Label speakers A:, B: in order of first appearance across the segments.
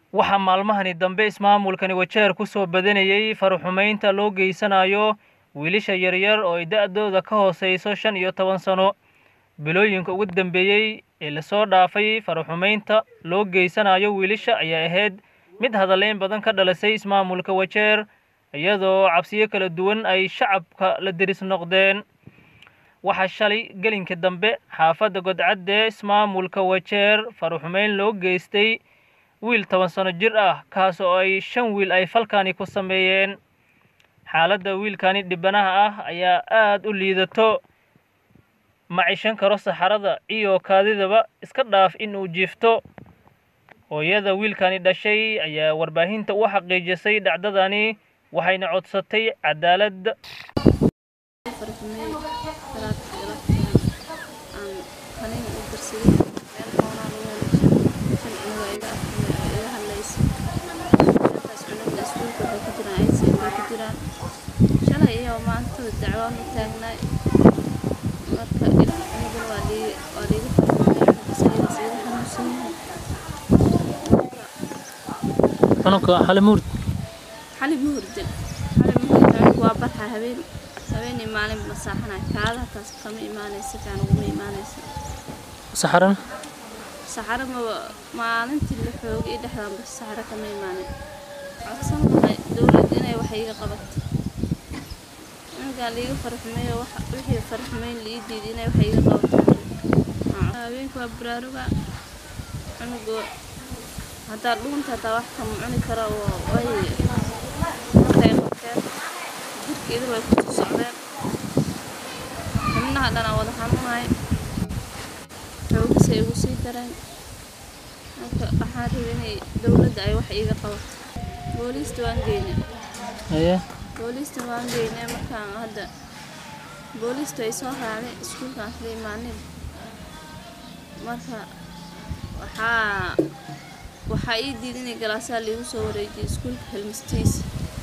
A: waxaa maalmahani dambe ismaamulkani wajeer ku soo badanayey faraxumaynta loo geysanayo wiilasha yaryar oo ay da-dooda ka hooseyso shan iyo toban sano bilooyinka ugu dambeeyey ee lasoo dhaafay faraxumaynta loo geysanayo wiilasha ayaa ahayd mid hadaleyn badan ka dhalisay ismaamulka wajeer iyadoo cabsiyo kala duwan ay shacabka la deris noqdeen waxaa shalay gelinka dambe xaafadda godcadde ismaamulka wajeer faraxumeyn loo geystay wiil toban sano jir ah kaas oo ay shan wiil ay falkani ku sameeyeen xaaladda wiilkani dhibanaha ah ayaa aada u liidato ma cishan karo saxarada iyo kaadidaba iska dhaaf inuu jiifto hooyada wiilkani dhashay ayaa warbaahinta u xaqiijisay dhacdadani waxayna codsatay cadaalad
B: shalay iyo maanta dacwaan u taagnay marka aniguna waa liiga farxumeeyay xanuunsan yahay
A: xanuunka xalimuurd
B: xali ma hurdin xali ma hurdin waa barxa habeen habeenii maalin masaaxanay kaada taas kama imaanaysa kaan uguma imaanaysa
A: saxaran
B: saxaro ma maalintii la xoogay iyo dhexdaanba saxaro kama imaanin codsan lahay dowladda inay wax iiga qabato ninkaan liiga farxumeeyo wixii farxumeyn lii diiday inay wax iiga qabato habeenka waa baraaruga cunuga haddaa dhuunta hataa wax kama cuni kara oo way markay qabteen jirka idil way kusoo socdeen xubnaha dhanaa wada xanuunay xoogisay igu sii dareen marka waxaan rabay inay dowladda ay wax iiga qabato booliista waan geynay
A: aye
B: booliista waan geynay markaan hadda booliistu ay soo raacday iskuulkaan sida imaanin marka waxaa waxaa ii diiday inay galaasaa liigu soo wareejiyay iskuulka helmistiisa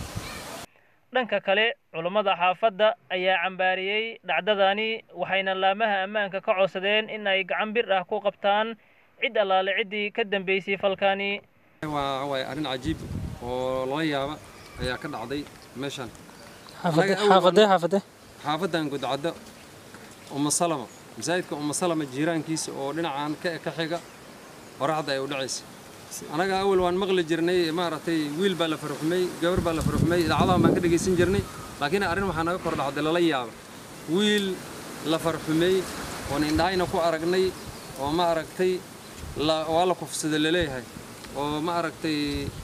A: dhanka kale culummada xaafadda ayaa cambaariyey dhacdadani waxayna laamaha ammaanka ka codsadeen in ay gacan bir ah ku qabtaan cid allaale ciddii ka dambeysay falkani
C: waa waay arrin cajiib oo lala yaaba ayaa ka dhacday meeshan
A: xaafadee xaafadee
C: xaafadan gudcaddo umma salama masaajidka umma salama jiiraankiisa oo dhinacan ka ka xiga qoraxda ay u dhacaysa anaga awal waan maqli jirnay maaragtay wiil baa la farxumay gabar baa la farxumay idaacadahan baan ka dhegaysan jirnay laakiin arrin waxaa naga kor dhacday lala yaaba wiil la farxumay oon indhahayna ku aragnay oo ma aragtay waa la kufsada laleeyahay oo ma aragtay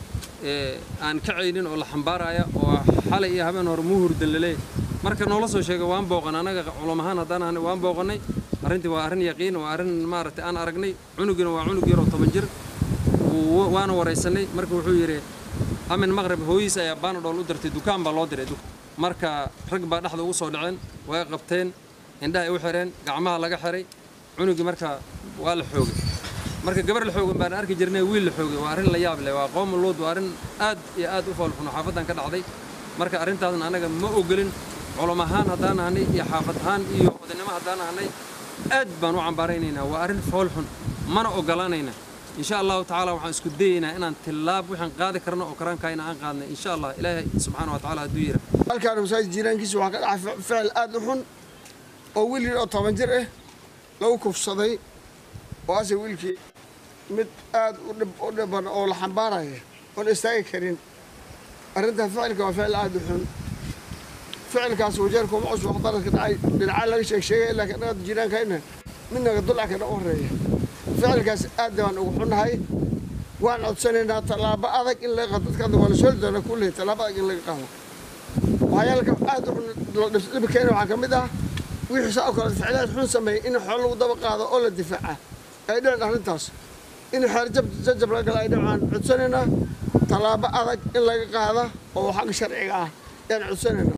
C: aan kacaynin oo la xambaaraya oo xalay iyo habeen hore muu hurdan laleeyahay marka noola soo sheega waan booqan anaga culum ahaan haddaan ahnay waan booqannay arrintii waa arrin yaqiin waa arrin maaragtay aan aragnay cunugina waa cunug yar oo toban jir waana waraysanay marka wuxuu yidhi amin maqrib hooyiis ayaa baanadhool u dirtay dukaan baa loo diray marka rag baa dhexda ugu soo dhaceen way qabteen indhaha ay u xireen gacmaha laga xiray cunugii marka waa la xoogay marka gabar la xoogan baan arki jirnay wiil la xoogay waa arrin la yaab leh waa qoom luud waa arrin aad iyo aad u foolxuno xaafadan ka dhacday marka arrintaasna anaga ma ogolin culum ahaan haddaan ahnay iyo xaafad ahaan iyo odaynimo haddaan ahnay aad baan u cambaaraynaynaa waa arrin foolxun mana ogolaanayna insha allahu tacaala waxaan isku dayaynaa inaan tillaab waxaan qaadi karno oo karaankaayna aan qaadnay insha allah ilaahay subxaana wa tacaala hadduu yira
D: halkaan masaajid jiiraankiisa waxaa ka dhacay ficil aad u xun oo wiil yar oo toban jir ah lagu kufsaday oo ase wiilkii mid aad u dhiban oo la xambaaraya oon istaagi karin arrintan ficilka waa ficil aad u xun ficilkaas wajeerka uma cusub waxdaradka dhacay dhinacaa laga sheeg sheegay laakiin annaga jiiraankayna midnaga dulca kana u horeeya ficilkaas aad baan ugu xunnahay waan codsanaynaa tallaabo adag in laga qaado dadka waa la sooli doonaa kulley tallaabo adag in laga qaado waxyaalka aad u xun dhibi keena waxaa ka mid ah wixii saa oo kale ficilaad xun sameeyay in xoolo lagu daba qaado oo la difaaca ay dhicin arrintaas in xeer jajab laga gala ay dhicaan codsanaynaa tallaabo adag in laga qaada oo xagga sharciga ah ayaan codsanaynaa